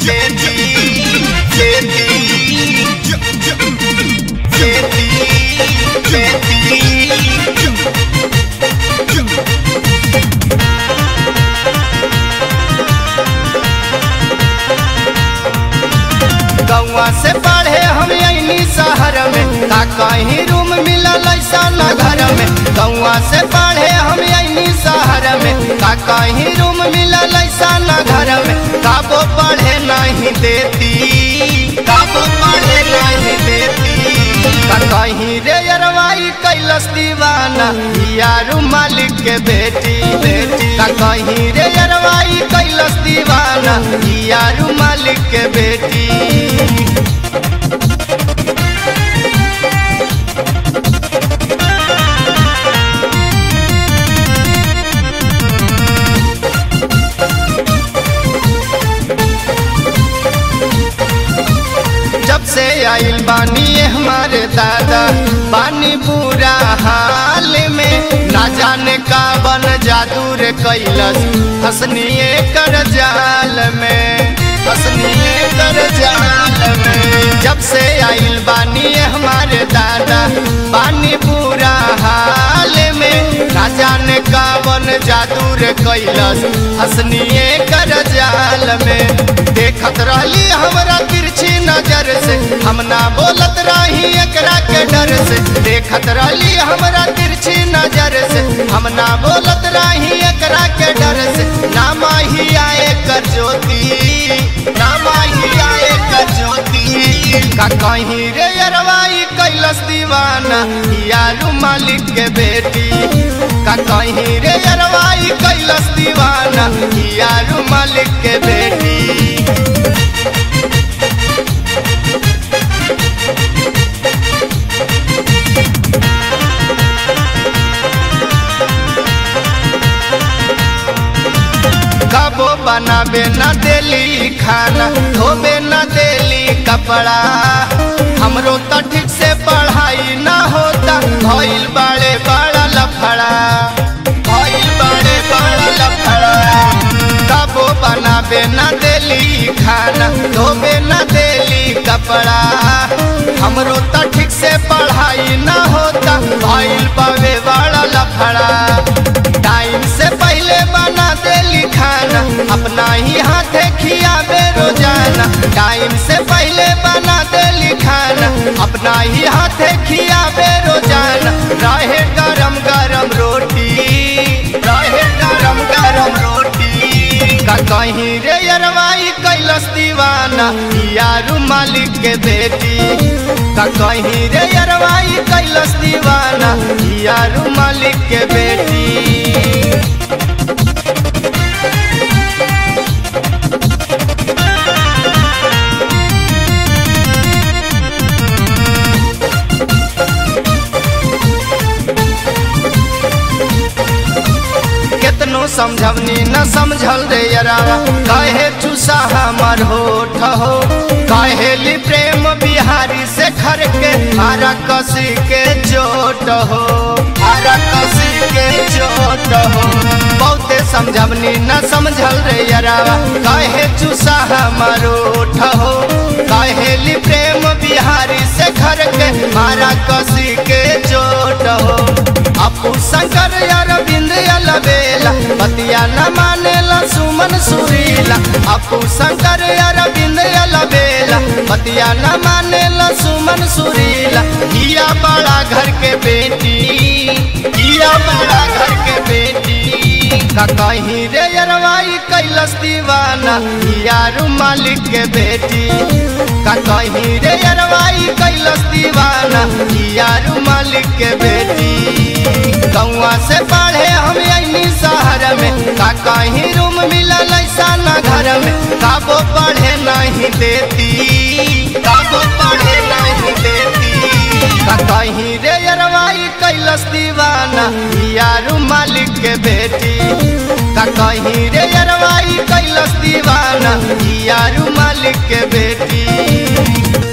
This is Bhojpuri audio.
बेटी बेटी बेटी गौवा से पढ़े हम यही शहर में का कहीं रूम मिलल ऐसा न घर में गौवा से पढ़े हम यही शहर में का कहीं रूम मिलल ऐसा न घर में काबो पढ़े नहीं देती काबो पढ़े नहीं देती का कहीं रे अरवाई कैलस दीवाना यारू मालिक के बेटी बेटी का कहीं रे अरवाई कैलस दीवाना यारू मालिक के बेटी जब से आइल बानी ये हमारे दादा बानी बुरा हाल में ना जाने का बन जादू रे कैलस हसनिए कर जाल में हसनिए कर जाल में जब से आइल बानी ये हमारे दादा बानी बुरा हाल में ना जाने का बन जादू रे कैलस हसनिए कर जाल में देखत रहली हमरा तिरछी नजर से हम ना बोलत रही एकरा के डर से देखत रहली हमरा तिरछी नजर से हम ना बोलत रही एकरा के डर से नाम ही आए कर ज्योति नाम ही आए कर ज्योति का कहीं रे अरवाई कैलस दीवाना यारू मालिक के बेटी का कहीं रे अरवाई कैलस दीवाना यारू मालिक के बेटी कबो बनाबे न देली खाना धोबे न देली कपड़ा हमरो तो ठीक से पढ़ाई न होता भइल बड़े बड़ा लफड़ा भइल बड़े बड़ा लफड़ा कबो बनाबे न देली खाना धोबे न देली कपड़ा हमरो तो ठीक से पढ़ाई न होता भइल बड़े बड़ा लफड़ा टाइम से पहले बना देली खाना अपना ही हाथे खियाबे रोजाना टाइम से पहले बना देली खाना अपना ही हाथे खियाबे रोजाना रहे गरम गरम रोटी रहे गरम गरम रोटी का कहीं रे अरवाई कैलस दीवाना यारू मालिक के बेटी का कहीं रे अरवाई कैलस दीवाना यारू मालिक के बेटी केतनो समझवनी न समझल रे यरावा कहे चूसा हमर होठ हो कहेली प्रेम बिहारी से खर के हरा कसी के चोट हो हरा कसी के चोट हो बहुते समझवनी न समझल रे यरावा कहे चूसा हमर होठ हो कहेली प्रेम बिहारी से खर के हरा कसी के चोट हो अपू शंकर अरविंद अलबेला बतिया न मानेला सुमन सुरीला अपू शंकर अरविंद अलबेला बतिया न मानेला सुमन सुरीला किया बड़ा घर के बेटी किया बड़ा घर के बेटी का कहीं रे अरवाई कैलस दीवाना यारू मालिक के बेटी का कहीं रे अरवाई कैलस दीवाना यारू मालिक के बेटी गौवा से पढ़े हम यही शहर में का कहीं रूम मिलल ऐसा न घर में काबो पढ़े नहीं देती काबो पढ़े नहीं देती का कहीं रे अरवाई कैलस दीवाना यारू मालिक के बेटी का कहीं रे अरवाई कैलस दीवाना यारू मालिक के बेटी